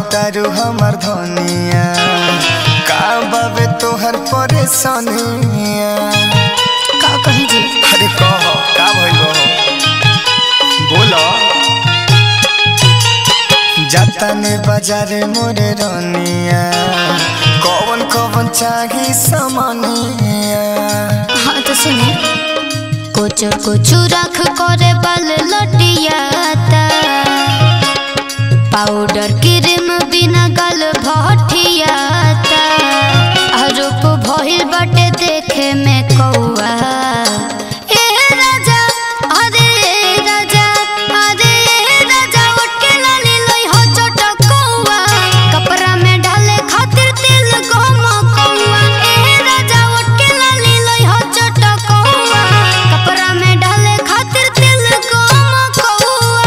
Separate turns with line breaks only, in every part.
तारू हमर धनिया का बाबे तोहर परेशानिया
का कही जी
अरे कह का भइल हो बोलो जाता ने बाजारे मोरे रनिया कौन कौन चाही सामानिया
हाँ तो सुने कोचर कोचू रख करे बाल लटियाता पाउडर क्रीम बिना गाल भटियाता रूप भइल बाटे देखे में कौआ ए राजा अरे ए राजा अरे ए राजा उठ के लाली लई हो चटकौआ कपड़ा में डाले खातिर तेल गम कौआ ए राजा उठ के लाली लई हो चटकौआ कपड़ा में डाले खातिर तेल गम कौआ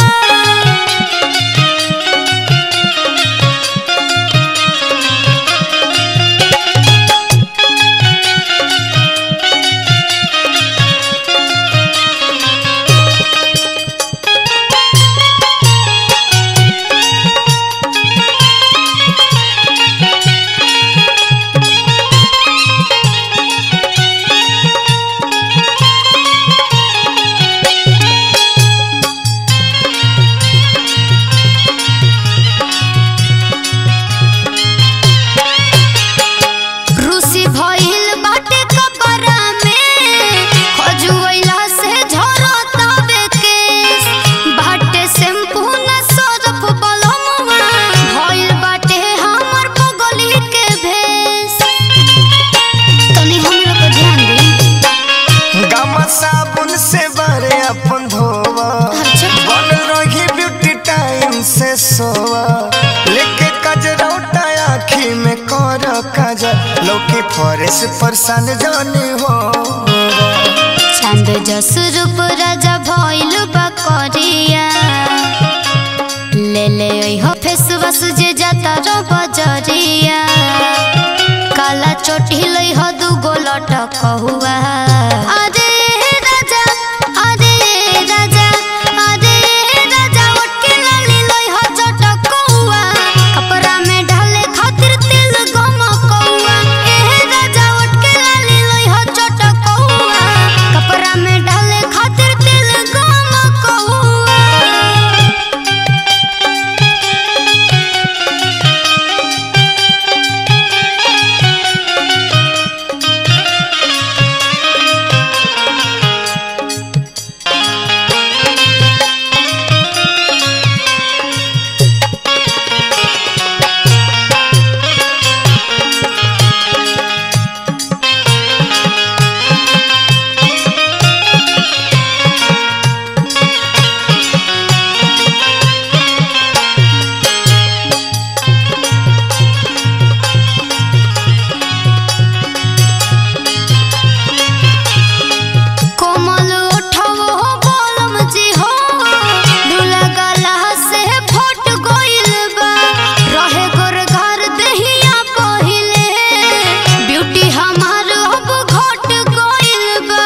रूसी भइल बाटे कपड़ा में खजुइला से झरतावे केस बाटे शैम्पू न सरफ बलमवा भइल बाटे हमर बगली के भेस तनी हमरा पर ध्यान दी
गामा साबुन से बारे अपन धोवा
अच्छा।
बन रही ब्यूटी टाइम से सोवा लेके कजरौटा आखी में कर काजल लौकी फरेस परसान जानी हो
चांद जस रूप राजा भइल बा करिया ले ले हो फेसवास जे जाता रो बजरिया काला चोटी लई हो दू गो लटक हुआ अरे राजा अरे राजा अरे राजा उठ के लाली लई हो चटक हुआ कपड़ा में ढाले खातिर तेल गम कौआ ए राजा उठ के लाली लई हो चटक हुआ कपड़ा में ढाले खातिर तेल गम कौआ कोमल उठाओ हो बोलम जी हो ढूला गला से फट गइल बा रहे गोर घर दहिया पहिले ब्यूटी हमार अब घट गइल बा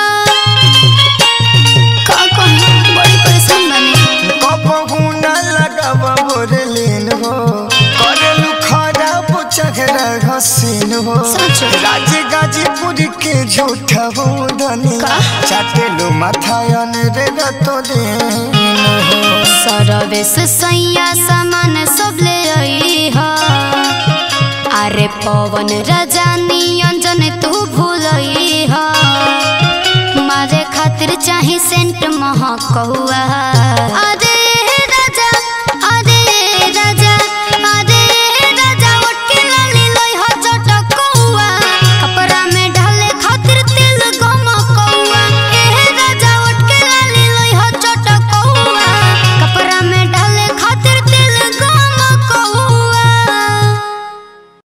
का कही बड़ी परेशान बनी
कबहू न लगावा बोरलीन हो करेलू खराब चेहरा हसीन हो
सच।
राज गाजीपुर के झूठा हो धनी
का?
चाटेलू माथायन रे रतो दिन हो
सरवेश सैया सामान सब ले आई हा अरे पवन रजानी अंजन तू भूलई हा मारे खातिर चाही सेंट महक हुआ अरे